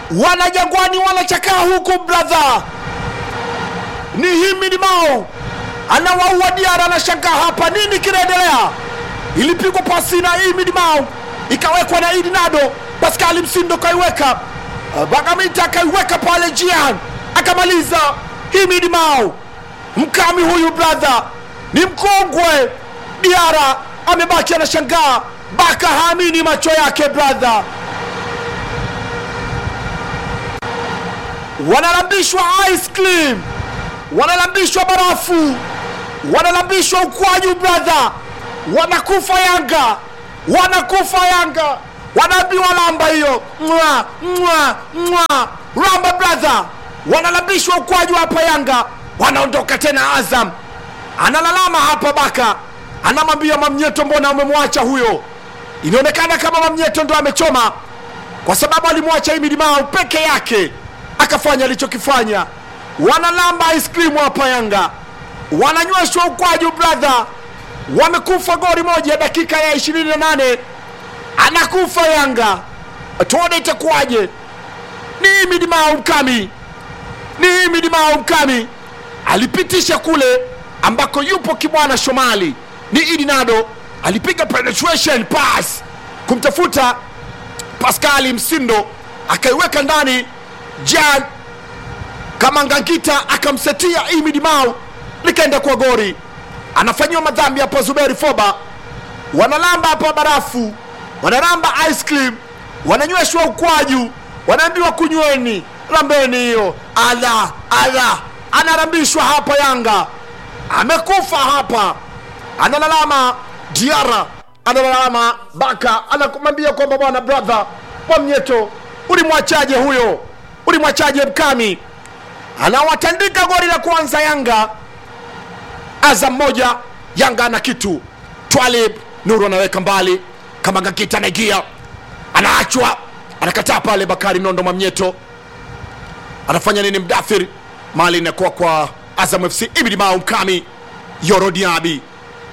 wanajangwani wanachakaa huku brother ni himidi mao anawaua diara anashangaa hapa nini kinaendelea ilipigwa pasi na himidi mao ikawekwa na idi nado paskali msindo kaiweka bagamita akaiweka pale jian akamaliza himidi mao mkami huyu brother ni mkongwe diara amebaki anashangaa baka haamini macho yake brother wanalambishwa ice cream wanalambishwa barafu wanalambishwa ukwaju brother wanakufa yanga wanakufa yanga wanaambiwa lamba hiyo mwa mwa mwa lamba brother wanalambishwa ukwaju hapa yanga wanaondoka tena azam analalama hapa baka anamwambia mamnyeto mbona umemwacha huyo inaonekana kama mamnyeto ndo amechoma kwa sababu alimwacha imidimao peke yake akafanya alichokifanya wanalamba ice cream hapa yanga wananyweshwa ukwaju brother wamekufa gori moja dakika ya 28 anakufa yanga tuone itakuwaje ni imidimao mkami ni imidimao mkami alipitisha kule ambako yupo kibwana shomali ni idinado alipiga penetration pass kumtafuta paskali msindo akaiweka ndani jan kama ngangita akamsetia imidimao likaenda kwa gori anafanyiwa madhambi hapa zuberi foba wanalamba hapa barafu wanalamba ice cream wananyweshwa ukwaju wanaambiwa kunyweni lambeni hiyo ala ala anarambishwa hapa yanga amekufa hapa analalama diara analalama baka anamwambia kwamba bwana brother mwamnyeto ulimwachaje huyo ulimwachaje mkami anawatandika gori la kwanza yanga azam moja yanga ana kitu twalib nuru anaweka mbali kama ngakita anaingia anaachwa anakataa pale bakari nondo mamnyeto anafanya nini mdathir mali inakuwa kwa azam fc ibidimao mkami yorodiabi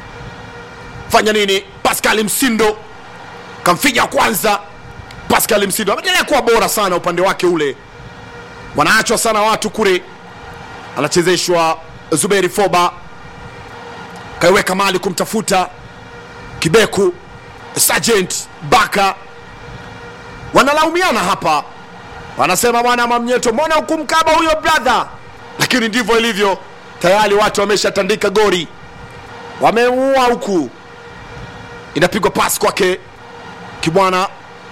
fanya nini pascal msindo kamfinya kwanza pascal msindo ameendelea kuwa bora sana upande wake ule wanaachwa sana watu kule anachezeshwa zuberi foba kaiweka mali kumtafuta kibeku sergeant baka wanalaumiana hapa wanasema bwana mamnyeto mbona hukumkaba huyo brother lakini ndivyo ilivyo tayari watu wameshatandika gori wameua huku inapigwa pasi kwake kibwana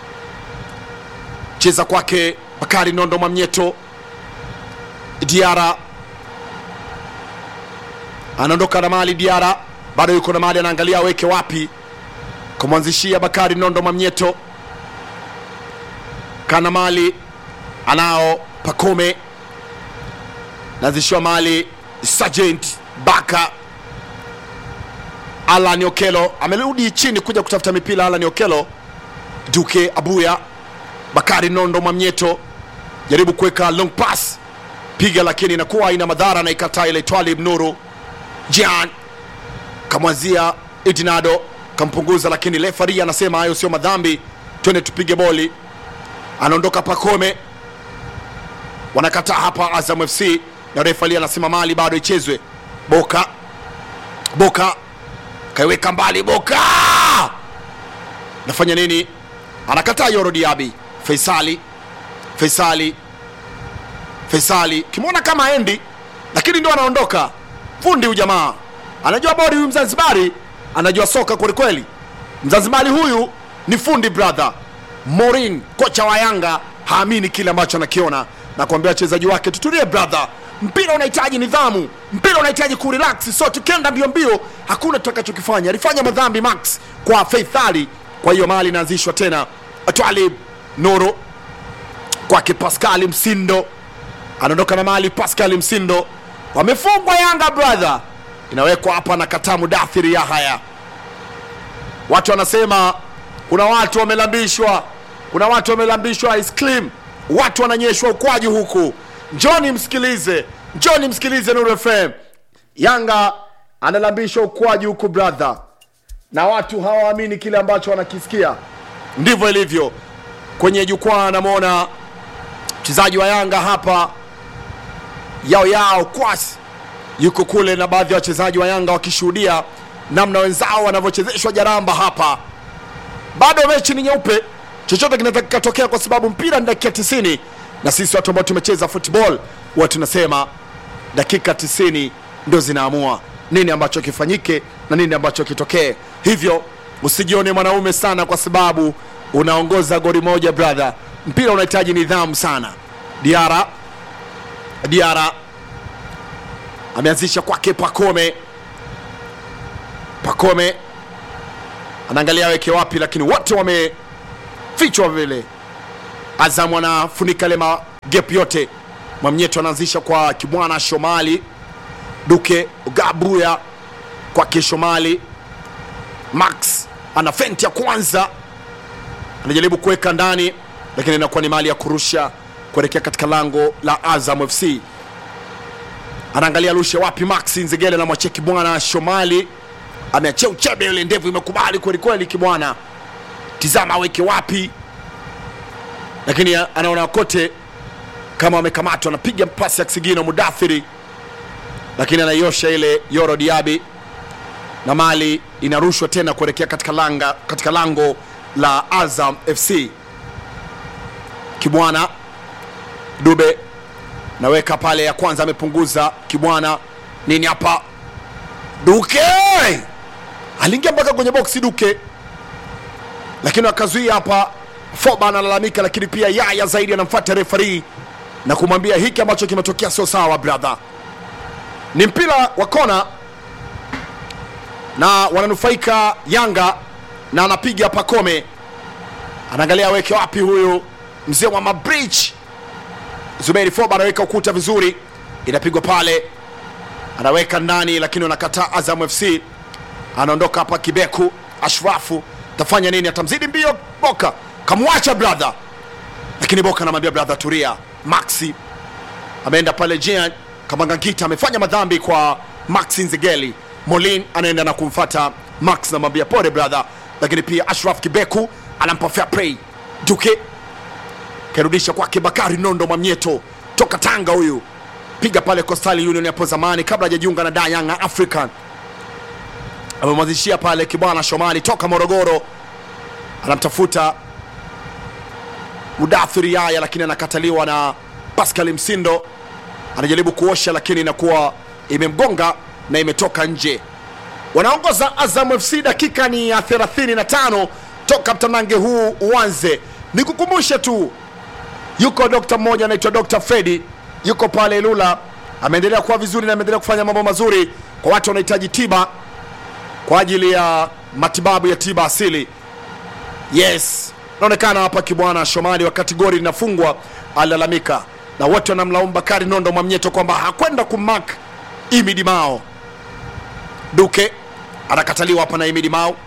cheza kwake bakari nondo mamnyeto diara anaondoka na mali diara bado yuko na mali anaangalia aweke wapi kumwanzishia bakari nondo mamnyeto kana mali anao pakome naanzishiwa mali sergeant baka alan okelo amerudi chini kuja kutafuta mipira alan okelo duke abuya bakari nondo mwamnyeto jaribu kuweka long pass piga lakini inakuwa ina madhara na ikataa ile twalib nuru jan kamwanzia idinado kampunguza lakini lefari anasema hayo sio madhambi twende tupige boli anaondoka pakome wanakataa hapa azam fc na refali anasema mali bado ichezwe boka boka kaiweka mbali boka nafanya nini anakataa yoro diabi faisali faisali faisali kimwona kama endi lakini ndo anaondoka fundi huyu jamaa anajua bodi huyu mzanzibari anajua soka kwelikweli mzanzibari huyu ni fundi brother morin kocha wa yanga haamini kile ambacho anakiona na kuambia wachezaji wake tutulie brother mpira unahitaji nidhamu mpira unahitaji kurelax so tukienda mbio mbio hakuna tutakachokifanya alifanya madhambi max kwa faithali kwa hiyo mali inaanzishwa tena twalib noro kwake paskali msindo anaondoka na mali paskali msindo wamefungwa yanga brother inawekwa hapa na katamu dathiri ya haya watu wanasema kuna watu wamelambishwa kuna watu wamelambishwa ice cream watu wananyeshwa ukwaji huku njoni msikilize njoni msikilize nuru fm yanga analambishwa ukwaji huku brother na watu hawaamini kile ambacho wanakisikia ndivyo ilivyo kwenye jukwaa anamwona mchezaji wa Yanga hapa yao yao kwasi yuko kule na baadhi ya wachezaji wa Yanga wakishuhudia namna wenzao wanavyochezeshwa jaramba hapa. Bado mechi ni nyeupe, chochote kinaweza kikatokea kwa sababu mpira ni dakika 90 na sisi watu ambao tumecheza football huwa tunasema dakika 90 ndio zinaamua nini ambacho kifanyike na nini ambacho kitokee. Hivyo usijione mwanaume sana kwa sababu unaongoza goli moja brother. Mpira unahitaji nidhamu sana. Diara Diara ameanzisha kwake Pakome. Pakome anaangalia weke wapi, lakini wote wamefichwa vile. Azam anafunika ile magep yote. Mwamnyeto anaanzisha kwa Kibwana Shomali, Duke Gabuya kwake Shomali. Max ana fenti ya kwanza, anajaribu kuweka ndani, lakini inakuwa ni mali ya kurusha kuelekea katika lango la Azam FC. Anaangalia rushe wapi, Max Nzegele anamwachia Kibwana Shomali, ameachia uchebe, ile ndevu imekubali kweli kweli. Kibwana tizama aweke wapi, lakini anaona kote kama wamekamatwa, anapiga pasi ya kisigino Mudathiri, lakini anaiosha ile Yoro Diaby na mali inarushwa tena kuelekea katika, langa, katika lango la Azam FC. Kibwana Dube naweka pale ya kwanza, amepunguza Kibwana nini hapa, Duke aliingia mpaka kwenye boksi Duke, lakini akazuia hapa. Foba analalamika, lakini pia Yaya zaidi anamfuata refari na kumwambia hiki ambacho kimetokea sio sawa brother. Ni mpira wa kona na wananufaika Yanga na anapiga Pakome, anaangalia aweke wapi huyu mzee wa mabridge Zuberi Foba anaweka ukuta vizuri, inapigwa pale, anaweka ndani, lakini wanakataa. Azam FC anaondoka hapa. Kibeku Ashrafu tafanya nini? Atamzidi mbio Boka, kamwacha brother, lakini Boka anamwambia brother, turia. Maxi ameenda pale, Jean Kamangangita amefanya madhambi kwa Maxi Nzegeli. Molin anaenda na kumfata Max, namwambia pole brother, lakini pia Ashraf Kibeku anampa fair play. Duke kairudisha kwake Bakari Nondo Mwamnyeto toka Tanga, huyu piga pale Coastal Union hapo zamani kabla hajajiunga na Da Young African. Amemwanzishia pale Kibwana Shomali toka Morogoro, anamtafuta Mudathiri Yaya, lakini anakataliwa na Pascal Msindo. Anajaribu kuosha, lakini inakuwa imemgonga na imetoka nje. Wanaongoza Azam FC, dakika ni ya 35 toka mtanange huu uanze. Nikukumbushe tu yuko dokta mmoja anaitwa Dr. Fredi, yuko pale Lula, ameendelea kuwa vizuri na ameendelea kufanya mambo mazuri kwa watu wanahitaji tiba kwa ajili ya matibabu ya tiba asili. Yes, naonekana hapa Kibwana Shomali, wakati goli linafungwa alilalamika, na wote wanamlaumu Bakari Nondo Mwamnyeto kwamba hakwenda kumak Imidi Mao. Duke anakataliwa hapa na Imidi Mao.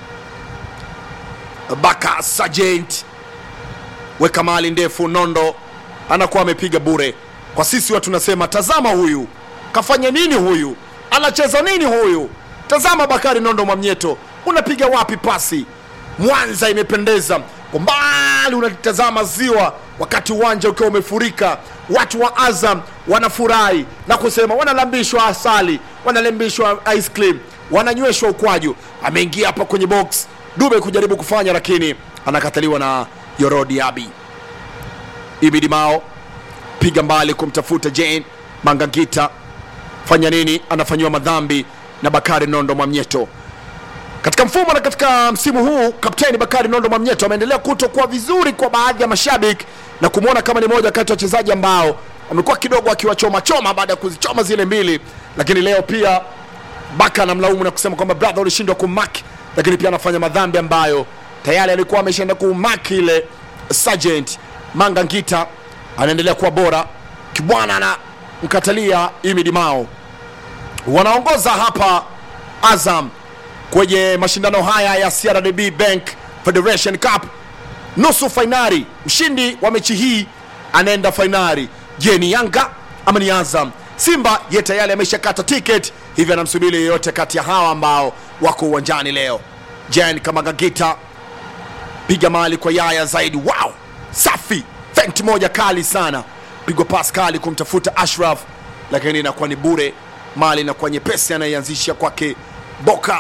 Baka Sergeant weka mali ndefu, Nondo anakuwa amepiga bure. Kwa sisi watu tunasema tazama, huyu kafanya nini? Huyu anacheza nini? Huyu tazama, Bakari Nondo Mwamnyeto, unapiga wapi pasi? Mwanza imependeza kwa mbali, unatazama ziwa, wakati uwanja ukiwa umefurika. Watu wa Azam wanafurahi na kusema, wanalambishwa asali, wanalambishwa ice cream, wananyweshwa ukwaju. Ameingia hapa kwenye box Dube kujaribu kufanya, lakini anakataliwa na Yoro Diaby. Ibidi Mao piga mbali kumtafuta Jane Mangangita, fanya nini? Anafanyiwa madhambi na Bakari Nondo Mwamnyeto katika mfumo na katika msimu huu. Kapteni Bakari Nondo Mwamnyeto ameendelea kutokuwa vizuri kwa baadhi ya mashabiki na kumwona kama ni moja kati ya wachezaji ambao amekuwa kidogo akiwachoma choma baada ya kuzichoma zile mbili, lakini leo pia Baka anamlaumu na kusema kwamba brother, ulishindwa kumaki, lakini pia anafanya madhambi ambayo tayari alikuwa ameshaenda kumaki ile. Sergeant Manga Ngita anaendelea kuwa bora, Kibwana anamkatalia Imidi Mao. Wanaongoza hapa Azam kwenye mashindano haya ya CRDB Bank Federation Cup nusu fainali. Mshindi wa mechi hii anaenda fainali. Je, ni Yanga ama ni Azam? Simba ye tayari ameshakata tiketi, hivyo anamsubiri yeyote kati ya hawa ambao wako uwanjani leo. Jen Kamagagita piga mali kwa Yaya zaidi, wow, safi fenti moja kali sana pigwa pas kali kumtafuta ashraf lakini inakuwa ni bure mali inakuwa nyepesi anaianzisha kwake boka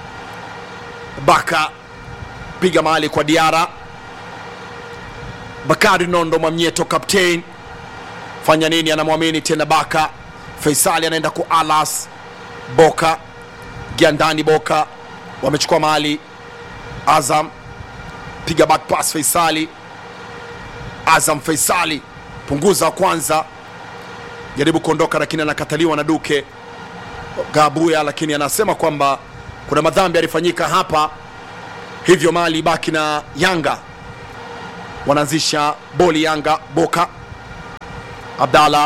baka piga mali kwa diara bakari nondo mwamnyeto captain fanya nini anamwamini tena baka faisali anaenda ku alas boka giandani boka wamechukua mali azam piga back pass faisali azam faisali punguza wa kwanza jaribu kuondoka lakini anakataliwa na duke gabuya lakini anasema kwamba kuna madhambi yalifanyika hapa hivyo mali baki na yanga wanaanzisha boli yanga boka abdalla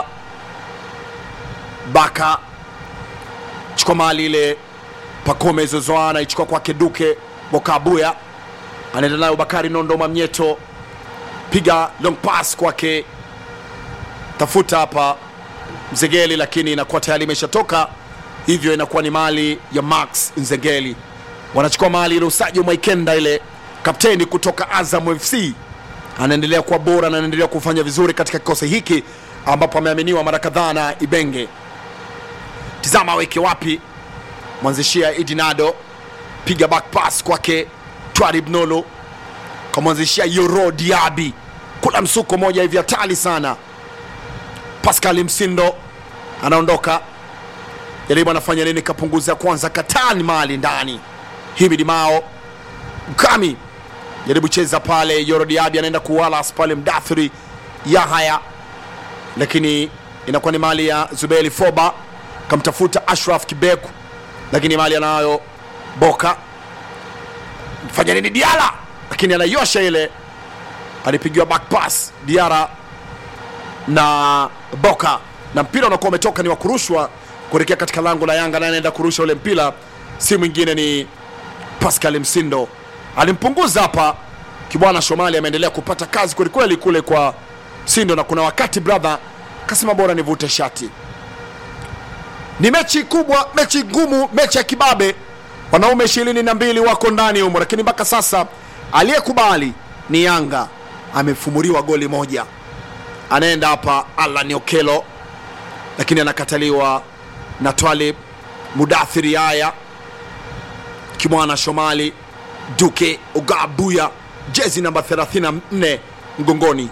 baka chukua mali ile pakome zozoa anaichukua kwake duke boka abuya anaenda nayo bakari nondo mamnyeto piga long pass kwake tafuta hapa mzegeli lakini inakuwa tayari imeshatoka hivyo inakuwa ni mali ya max nzegeli wanachukua mali ile usaji mwaikenda ile kapteni kutoka azam fc anaendelea kuwa bora na anaendelea kufanya vizuri katika kikosi hiki ambapo ameaminiwa mara kadhaa na ibenge tizama aweke wapi mwanzishia idinado piga back pass kwake twarib nolo kamwanzishia yoro diabi kula msuko moja hivi hatari sana pascal msindo anaondoka jaribu anafanya nini kapunguza kwanza katani mali ndani himidi mao mkami jaribu cheza pale yorodiabi anaenda kuwalas pale mdathiri yahaya lakini inakuwa ni mali ya zubeli foba kamtafuta ashraf kibeku lakini mali anayo boka fanya nini diara lakini anaiosha ile alipigiwa back pass diara na boka na mpira unakuwa umetoka ni wa kurushwa kuelekea katika lango la yanga naye anaenda kurusha ule mpira si mwingine ni pascal msindo alimpunguza hapa kibwana shomali ameendelea kupata kazi kwelikweli kule kwa msindo na kuna wakati brother kasema bora nivute shati ni mechi kubwa mechi ngumu mechi ya kibabe wanaume ishirini na mbili wako ndani humo lakini mpaka sasa aliyekubali ni yanga amefumuliwa goli moja anaenda hapa alan okelo lakini anakataliwa na twalib mudathiri haya kimwana shomali duke ugabuya jezi namba 34 mgongoni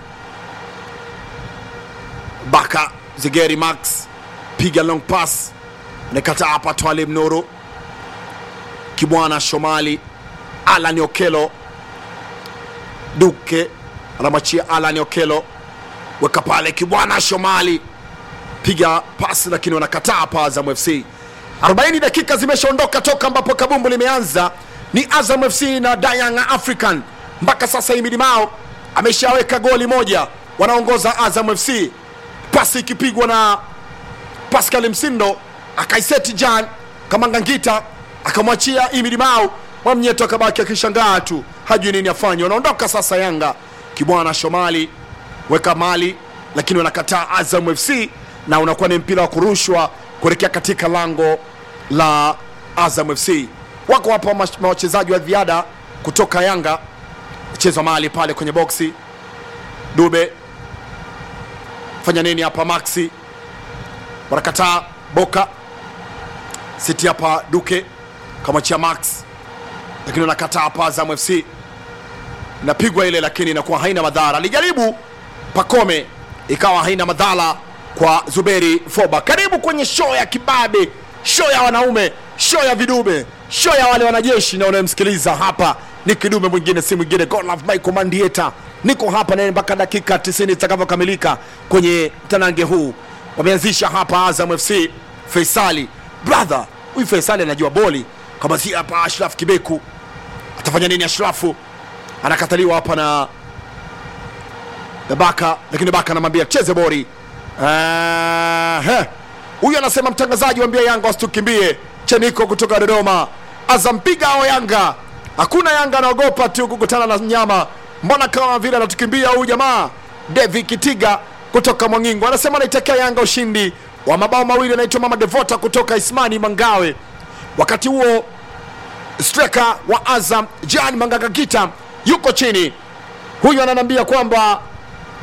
baka zigeri max piga long pass anakataa hapa twalib nuru kimwana shomali alan okelo duke anamwachia alan okelo weka pale kibwana shomali piga pasi lakini wanakataa hapa azam fc 40 dakika zimeshaondoka toka ambapo kabumbu limeanza ni azam fc na dayanga african mpaka sasa himidi mao ameshaweka goli moja wanaongoza azam fc pasi ikipigwa na pascal msindo akaiseti jan kamangangita akamwachia imidi mao mwamnyeto akabaki akishangaa tu hajui nini afanye wanaondoka sasa yanga kibwana shomali weka mali lakini wanakataa azam fc na unakuwa ni mpira wa kurushwa kuelekea katika lango la azam fc wako hapa mash- wachezaji wa ziada kutoka yanga chezwa mali pale kwenye boksi dube fanya nini hapa maxi wanakataa boka siti hapa duke kamwachia max lakini wanakataa hapa azam fc inapigwa ile lakini inakuwa haina madhara alijaribu pakome ikawa haina madhara kwa zuberi foba karibu kwenye show ya kibabe show ya wanaume show ya vidube show ya wale wanajeshi na unayemsikiliza hapa ni kidume mwingine si mwingine Godlove Michael Mandieta niko hapa naye mpaka dakika 90 zitakavyokamilika kwenye mtanange huu wameanzisha hapa Azam FC Faisali brother huyu Faisali anajua boli kama si hapa Ashraf Kibeku atafanya nini Ashrafu anakataliwa hapa na na Baka, lakini Baka anamwambia cheze bori. Ehe. Huyu anasema mtangazaji, waambia Yanga wasitukimbie. Cheniko kutoka Dodoma, Azam piga ao Yanga. Hakuna Yanga anaogopa tu kukutana na mnyama. Mbona kama vile anatukimbia huyu jamaa? Devi Kitiga kutoka Mwangingo anasema anaitakia Yanga ushindi wa mabao mawili. Anaitwa Mama Devota kutoka Ismani Mangawe. Wakati huo striker wa Azam Jan Mangagakita yuko chini. Huyu ananiambia kwamba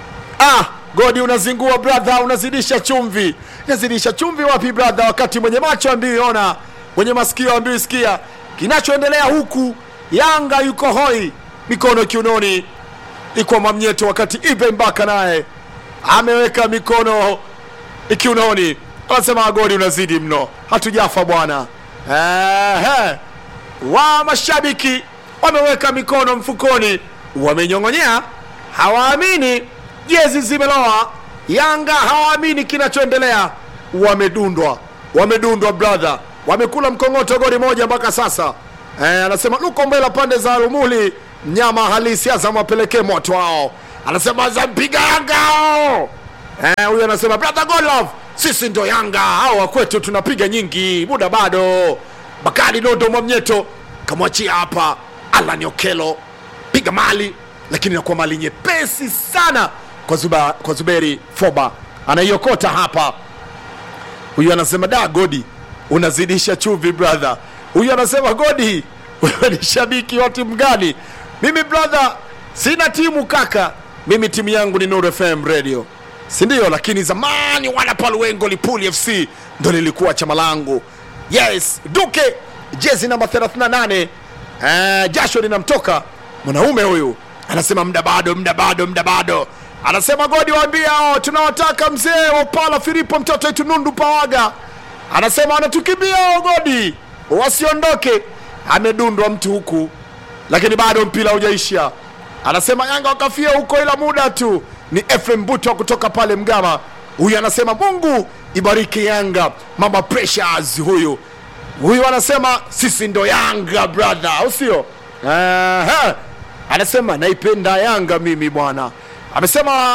ah, godi unazingua brother unazidisha chumvi unazidisha chumvi wapi brother wakati mwenye macho ambiiona mwenye masikio ambiwi sikia kinachoendelea huku yanga yuko hoi mikono kiunoni iko mamnyeto wakati ibe mbaka naye ameweka mikono kiunoni anasema godi unazidi mno hatujafa bwana Ehe. wa mashabiki wameweka mikono mfukoni wamenyong'onyea hawaamini jezi zimeloa yanga hawaamini kinachoendelea wamedundwa wamedundwa brother wamekula mkongoto goli moja mpaka sasa eh, anasema luko mbela pande za rumuli mnyama halisi azam apelekee moto wao anasema zampiga yanga hao Eh, huyu anasema brother Godlove, sisi ndo Yanga au wakwetu tunapiga nyingi, muda bado. Bakari Nondo Mwamnyeto kamwachia hapa Alan Okelo, piga mali, lakini inakuwa mali nyepesi sana kwa, Zuba, kwa Zuberi Foba anaiokota hapa. Huyu anasema da, Godi unazidisha chumvi brother. Huyu anasema Godi, wewe ni shabiki wa timu gani? Mimi brother, sina timu kaka, mimi timu yangu ni Nuru FM Radio si ndio? Lakini zamani wana Paluengo Lipuli FC ndo lilikuwa chama langu. Yes, Duke jezi namba 38 eh, jasho linamtoka mwanaume huyu, anasema mda bado, mda bado, mda bado. Anasema Godi, waambie hao tunawataka mzee wa Pala Filipo mtoto wetu Nundu Pawaga, anasema anatukimbia hao Godi, wasiondoke. Amedundwa mtu huku, lakini bado mpira hujaisha. Anasema Yanga wakafia huko, ila muda tu ni Efrem Buto kutoka pale Mgama. Huyu anasema Mungu ibariki Yanga, mama Precious huyu huyu anasema sisi ndo Yanga brother, au sio? Aha. Anasema naipenda Yanga mimi bwana. Amesema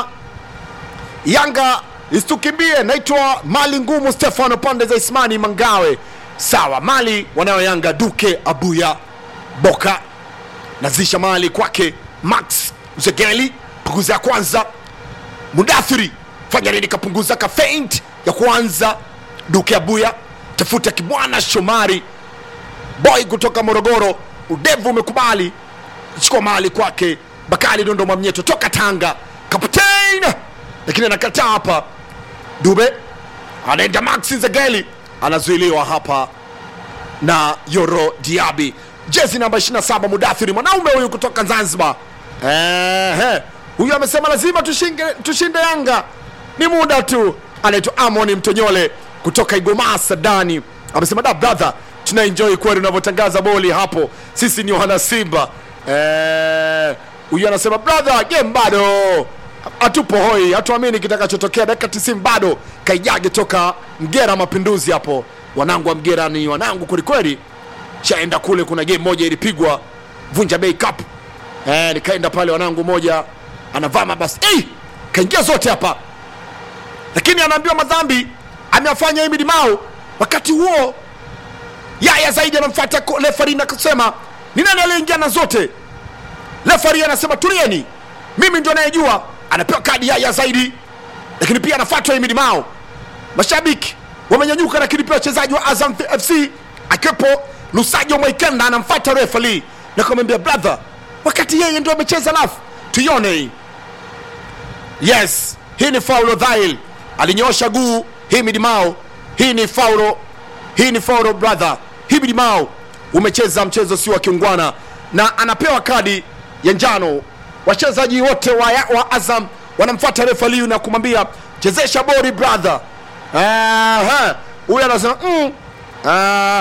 Yanga isitukimbie. Naitwa Mali Ngumu Stefano pande za Ismani Mangawe. Sawa, Mali wanayo Yanga, Duke Abuya Boka nazisha mali kwake Max Zegeli, punguza ya kwanza Mudathiri fanya nini? Kapunguza ka feint ya kwanza. Duke Abuya tafuta Kibwana Shomari boy kutoka Morogoro, udevu umekubali chukua mali kwake. Bakari Dondo Mwamnyeto toka Tanga, kapteni lakini anakataa hapa. Dube anaenda Max Zegeli anazuiliwa hapa na Yoro Diaby, jezi namba 27 Mudathiri, mwanaume huyu kutoka Zanzibar. Ehe, huyu amesema lazima tushinde, tushinde Yanga, ni muda tu. Anaitwa Amoni Mtonyole kutoka Igoma Sadani, amesema da brother, tuna enjoy kweli unavyotangaza boli hapo, sisi ni wana Simba. Eh, huyu anasema brother, game bado hatupo hoi, hatuamini kitakachotokea dakika 90 bado. Kaijage toka Mgera Mapinduzi hapo, wanangu wa Mgera ni wanangu kwelikweli shaenda kule, kuna game moja ilipigwa Vunja Bay Cup eh, nikaenda pale, wanangu moja anavaa mabasi hey! kaingia zote hapa, lakini anaambiwa madhambi ameyafanya Emid Mao. Wakati huo Yaya Zaidi anamfuata ko- refari na kusema ni nani aliyeingia na zote. Refari anasema tulieni, mimi ndio anayejua. Anapewa kadi Yaya Zaidi, lakini pia anafuatwa Emid Mao mashabiki wamenyanyuka, lakini pia wachezaji wa Azam FC akiwepo Lusajo Mwaikenda anamfuata refali na kumwambia brother, wakati yeye ndio amecheza lafu, tuione hii. Yes, hii ni faulo dhahil, alinyoosha guu Himid Mao. Hii ni faulo, hii ni faulo brother. Himid Mao umecheza mchezo si wa kiungwana na anapewa kadi ya njano. Wachezaji wote wa, wa Azam wanamfuata refali na kumwambia chezesha bori brother. Aha, huyu anasema mm. Ah,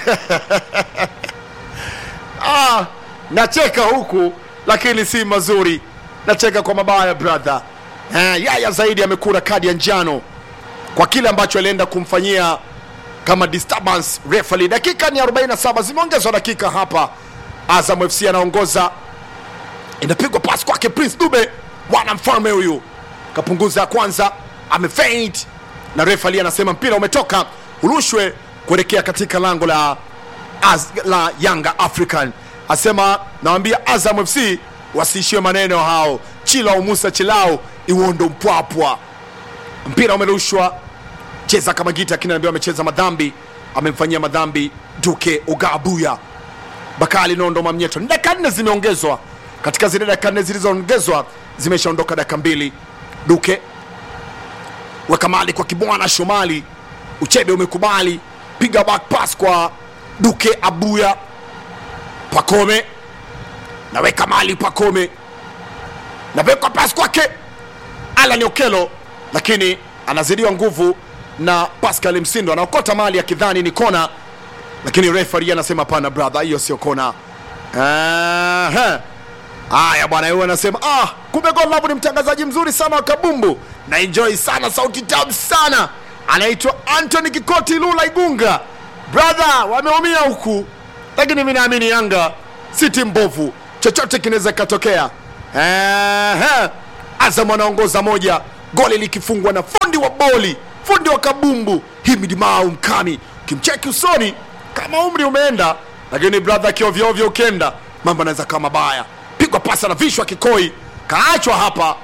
ah, nacheka huku lakini si mazuri, nacheka kwa mabaya brother. Ah, Yaya Zaidi amekula kadi ya njano kwa kile ambacho alienda kumfanyia kama disturbance referee. Dakika ni 47 zimeongezwa dakika hapa. Azam FC anaongoza, inapigwa pasi kwake Prince Dube, mwana mfalme huyu kapunguza ya kwanza, amefaint na referee anasema mpira umetoka urushwe kuelekea katika lango la, Az, la Yanga African. Asema nawambia Azam FC wasiishiwe maneno hao, Chilao Musa Chilao Iwondo Mpwapwa. Mpira umerushwa cheza kama gita, lakini anaambiwa amecheza madhambi, amemfanyia madhambi Duke Ogabuya. Bakali Nondo Mamnyeto, ni dakika nne zimeongezwa katika zile dakika nne zilizoongezwa, zimeshaondoka dakika mbili. Duke weka mali kwa Kibwana Shomali, Uchebe umekubali, piga back pass kwa Duke Abuya, Pakome naweka mali Pakome, naweka pass kwake Alan Okelo, lakini anazidiwa nguvu na Pascal Msindo, anaokota mali akidhani ni kona, lakini referee anasema hapana brother, hiyo sio kona. Aha. Haya bwana, yeye anasema ah, kumbe God Love ni mtangazaji mzuri sana wa kabumbu na enjoy sana, sauti tamu sana. Anaitwa Anthony Kikoti Lula Igunga. Brother, wameumia huku, lakini mimi naamini Yanga si timu mbovu, chochote kinaweza kikatokea. Ehe, Azam anaongoza moja, goli likifungwa na fundi wa boli, fundi wa kabumbu Himid Mau Mkami. Ukimcheki usoni kama umri umeenda, lakini brother, kiovyoovyo ukenda mambo anaweza kama mabaya. Pigwa pasa na vishwa kikoi, kaachwa hapa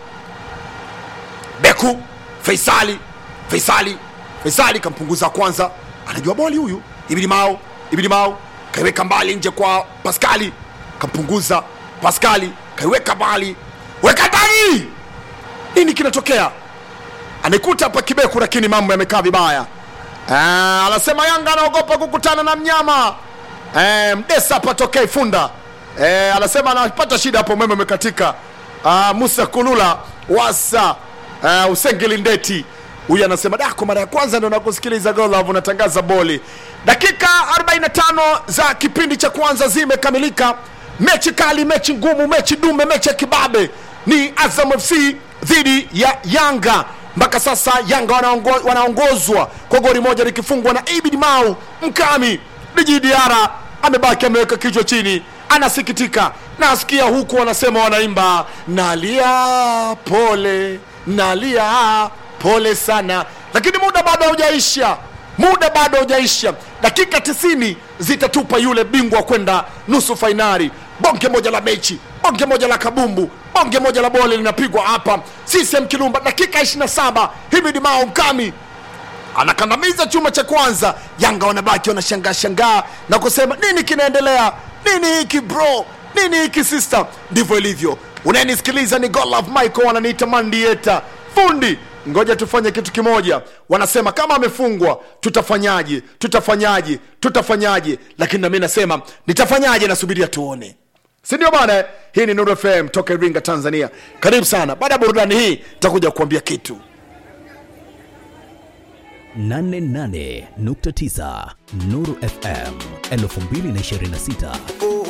Beku Faisali, Faisali, Faisali kampunguza kwanza, anajua boli huyu. Ibidi Mao, Ibidi Mao kaiweka mbali nje kwa Paskali, kampunguza Paskali, kaiweka mbali, weka ndani. Nini kinatokea? Anaikuta hapa Kibeku, lakini mambo yamekaa vibaya. Ah, anasema Yanga anaogopa kukutana na mnyama eh, Mdesa hapa tokea Ifunda eh, anasema anapata shida hapo, umeme umekatika. Ah, Musa Kulula wasa uh, Usengeli Ndeti huyu anasema da, kwa mara ya kwanza ndo nakusikiliza Go Love unatangaza boli. Dakika 45 za kipindi cha kwanza zimekamilika. Mechi kali, mechi ngumu, mechi dume, mechi ya kibabe ni Azam FC dhidi ya Yanga. Mpaka sasa Yanga wanaongo, wanaongozwa kwa goli moja likifungwa na Ibid Mau Mkami. Djigui Diarra amebaki ameweka kichwa chini, anasikitika. Nasikia huku wanasema wanaimba nalia pole, nalia pole sana, lakini muda bado haujaisha, muda bado haujaisha. Dakika 90 zitatupa yule bingwa kwenda nusu fainali. Bonge moja la mechi, bonge moja la kabumbu, bonge moja la bole linapigwa hapa CCM Kirumba. Dakika 27 Himid Mao Mkami anakandamiza chuma cha kwanza. Yanga wanabaki wanashangaa shangaa na kusema nini kinaendelea, nini hiki bro, nini hiki sister. Ndivyo ilivyo. Unayenisikiliza ni God Love Michael, wananiita Mandieta fundi. Ngoja tufanye kitu kimoja. Wanasema kama amefungwa tutafanyaje? Tutafanyaje? Tutafanyaje? Lakini nami nasema nitafanyaje, nasubiria tuone, si ndio bana? Hii ni Nuru FM toka Iringa, Tanzania. Karibu sana. Baada ya burudani hii takuja kuambia kitu 88.9 Nuru FM 2026